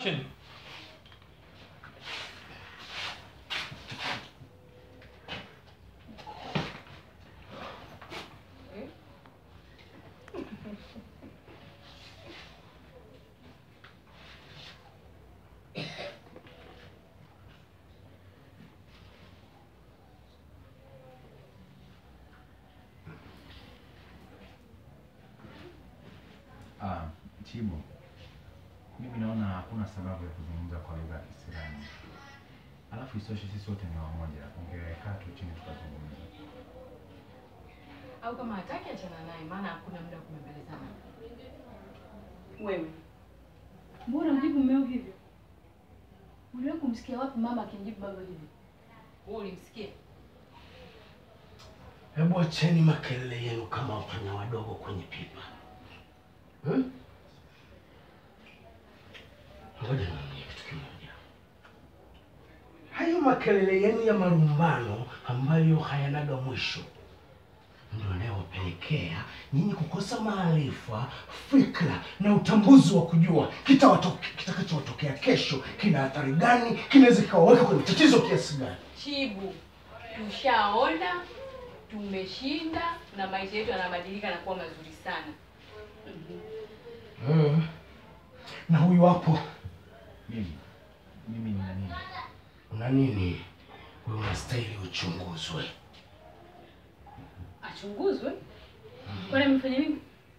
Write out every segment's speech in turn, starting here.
Action. Ah, Chibo, mimi naona hakuna sababu ya kuzungumza kwa lugha ya kisirani. Alafu isitoshe sisi wote ni wamoja, ungekaa tu chini tukazungumza. au kama hataki achana naye, maana hakuna muda wa kubembelezana. Wewe Mbona mjibu mmeo hivyo? Uliwahi kumsikia wapi mama akimjibu baba hivyo? Wewe ulimsikia? Hebu acheni makelele yenu kama wapanya wadogo kwenye pipa. Hmm? Ngoja niambie kitu kimoja. Hayo makelele yenu ya marumbano ambayo hayanaga mwisho ndio yanayowapelekea nyinyi kukosa maarifa, fikra na utambuzi wa kujua kitawatoke- kitakachowatokea kesho kina athari gani, kinaweza kikawaweka kwenye tatizo kiasi gani. Chibu, tushaona, tumeshinda na maisha yetu yanabadilika na kuwa mazuri sana. Mm. Na huyu hapo Mimi, mimi nina nini? una nini? Wewe unastahili uchunguzwe. Achunguzwe? Kwani amefanya nini?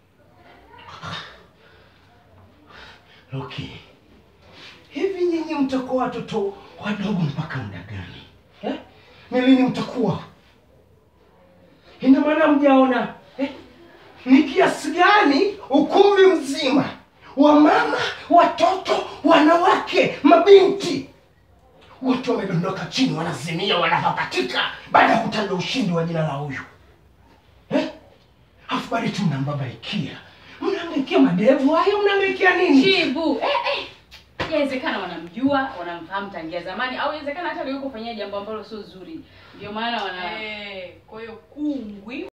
Loki, hivi nyinyi mtakuwa watoto wadogo mpaka muda gani eh? Ni lini mtakuwa? Ina maana mjaona eh? Ni kiasi gani ukumbi mzima wa mama, watoto, wanawake, mabinti wote wamedondoka chini, wanazimia, wanapapatika baada ya kutaja ushindi wa jina la huyu eh? Afu bado tu mnambabaikia, mnaangaikia madevu hayo, mnaangaikia nini? Chibu, eh eh. Inawezekana wanamjua, wanamfahamu tangia zamani au inawezekana hata leo kufanyia jambo ambalo sio zuri. Ndio maana wana Eh, kwa hiyo kungwi